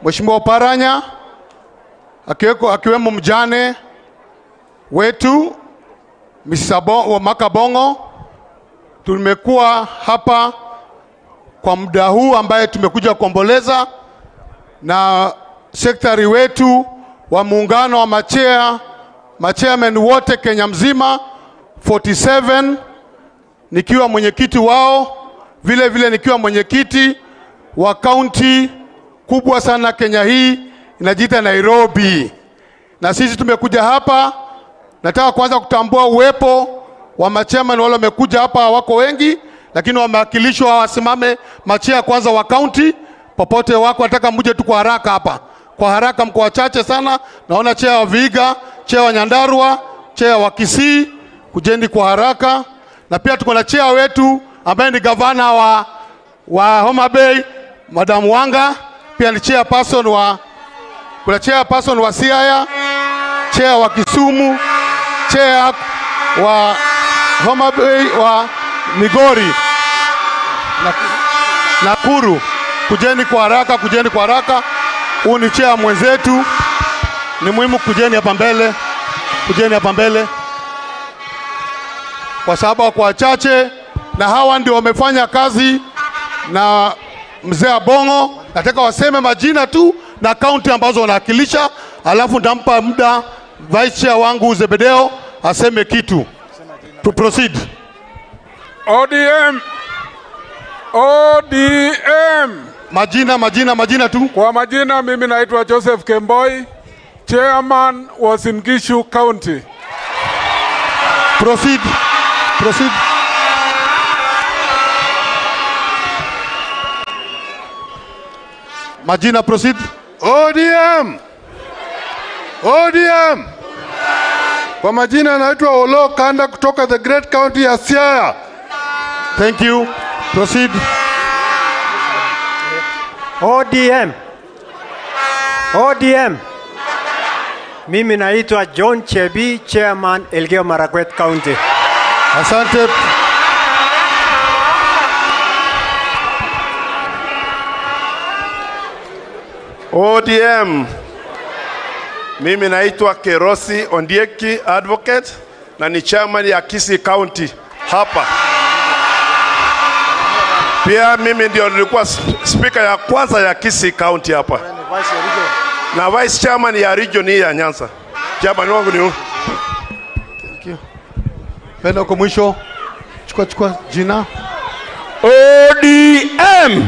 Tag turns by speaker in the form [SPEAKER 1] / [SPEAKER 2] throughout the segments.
[SPEAKER 1] Mheshimiwa Oparanya akiweko, akiwemo mjane wetu Mr. Bo- Makabongo. Tumekuwa hapa kwa muda huu ambaye tumekuja kuomboleza na sekretari wetu wa muungano wa machea machairman wote Kenya mzima 47 nikiwa mwenyekiti wao, vile vile nikiwa mwenyekiti wa kaunti kubwa sana Kenya hii inajiita Nairobi, na sisi tumekuja hapa. Nataka kwanza kutambua uwepo wa machairman wale wamekuja hapa, wako wengi, lakini wamewakilishwa wasimame machea kwanza wa kaunti popote wako. Nataka muje tu kwa haraka hapa, kwa haraka, mko wachache sana. Naona chea wa Vihiga, chea wa Nyandarua, chea wa Kisii, kujeni kwa haraka. Na pia tuko na chea wetu ambaye ni gavana wa, wa Homa Bay, Madam Wanga, pia ni chairperson wa kuna chairperson wa Siaya, chair wa Kisumu, chair wa Homa Bay wa Migori na Nakuru. Kujeni kwa haraka, kujeni kwa haraka. Huu ni chair mwenzetu, ni muhimu kujeni hapa mbele, kujeni hapa mbele kwa sababu wako wachache, na hawa ndio wamefanya kazi na mzee Abongo. Nataka waseme majina tu na kaunti ambazo wanawakilisha, alafu ndampa muda vice chair wangu Zebedeo aseme kitu. To proceed.
[SPEAKER 2] ODM ODM.
[SPEAKER 1] Majina, majina, majina tu.
[SPEAKER 2] Kwa majina, mimi naitwa Joseph Kemboi, chairman wa Singishu County.
[SPEAKER 1] Proceed. Proceed. Majina, proceed.
[SPEAKER 3] ODM. ODM. Kwa majina naitwa Olo Kanda kutoka the Great County ya Siaya.
[SPEAKER 1] Thank you. Proceed.
[SPEAKER 4] ODM. ODM. Mimi naitwa John Chebi, chairman Elgeyo Marakwet County.
[SPEAKER 1] Asante.
[SPEAKER 5] ODM. Mimi naitwa Kerosi Ondieki advocate na ni chairman ya Kisii County hapa. Pia mimi ndio nilikuwa sp- speaker ya kwanza ya Kisii County hapa na vice chairman ya region hii ya Nyanza. Chairman wangu ni huyu.
[SPEAKER 1] Penda huko mwisho. Chukua chukua jina.
[SPEAKER 6] ODM.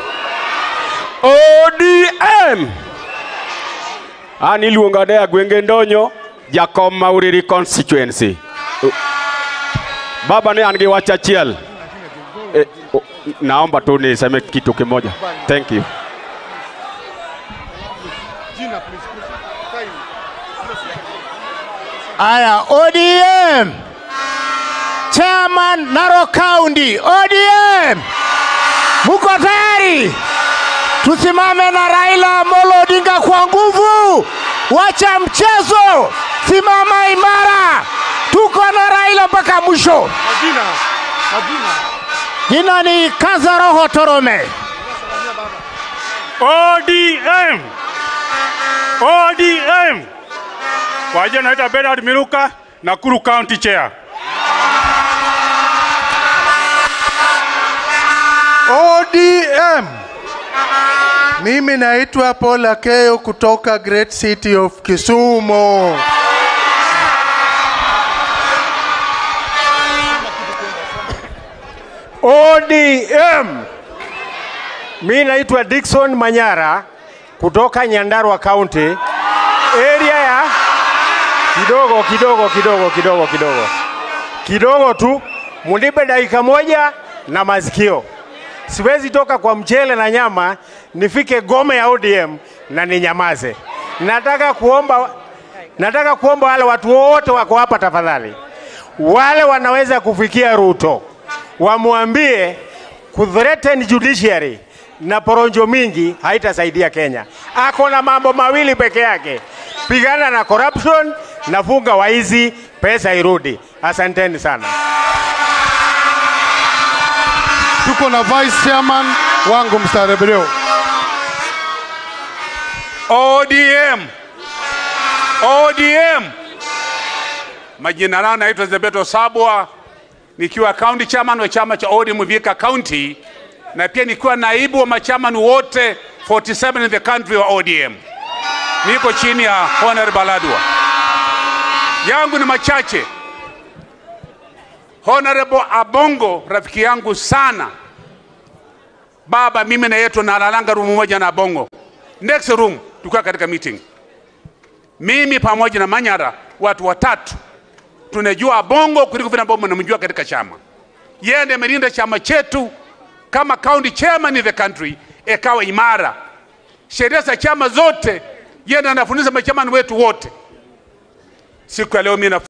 [SPEAKER 6] ODM. An iluonga ne Agwenge Ndonyo, Jakom Mauriri constituency. Uh, Baba ne an gi wach achiel. Eh, oh, naomba tu niseme kitu kimoja. Thank you.
[SPEAKER 7] Aya, ODM. Chairman Narok County, ODM. Muko tayari? Tusimame na Raila Amolo Odinga kwa nguvu. Wacha mchezo. Simama imara. Tuko na Raila mpaka mwisho.
[SPEAKER 1] Majina. Majina.
[SPEAKER 7] Jina ni Kaza Roho Torome.
[SPEAKER 8] ODM. ODM. Kwa jina naitwa Bernard Miruka, Nakuru County Chair.
[SPEAKER 3] ODM. Mimi naitwa Paul Akeyo kutoka Great City of Kisumu.
[SPEAKER 4] ODM. Mi naitwa Dickson Manyara kutoka Nyandarua County, area ya kidogo kidogo kidogo kidogo kidogo kidogo tu, munipe dakika moja na masikio. Siwezi toka kwa mchele na nyama nifike gome ya ODM na ninyamaze. Nataka kuomba, nataka kuomba wale watu wote wako hapa tafadhali, wale wanaweza kufikia Ruto wamwambie kuthreaten judiciary na poronjo mingi haitasaidia Kenya. Ako na mambo mawili peke yake, pigana na corruption na funga waizi, pesa irudi. Asanteni sana.
[SPEAKER 1] Tuko na vice chairman wangu Mr. Rebeleo.
[SPEAKER 9] ODM. ODM. Majina yangu naitwa Zebeto Sabwa nikiwa county chairman wa chama cha ODM Vihiga County na pia nikiwa naibu wa machairman wote 47 in the country wa ODM. Niko chini ya Honorable Baladwa. Yangu ni machache. Honorable Abongo rafiki yangu sana. Baba, mimi na yetu nalalanga room moja na Abongo. Next room tukiwa katika meeting. Mimi pamoja na Manyara watu watatu tunajua Abongo kuliko vile ambavyo mnamjua katika chama. Yeye ndiye amelinda chama chetu kama county chairman in the country, ikawa imara. Sheria za chama zote yeye ndiye anafundisha machamani wetu wote. Siku ya leo mimi na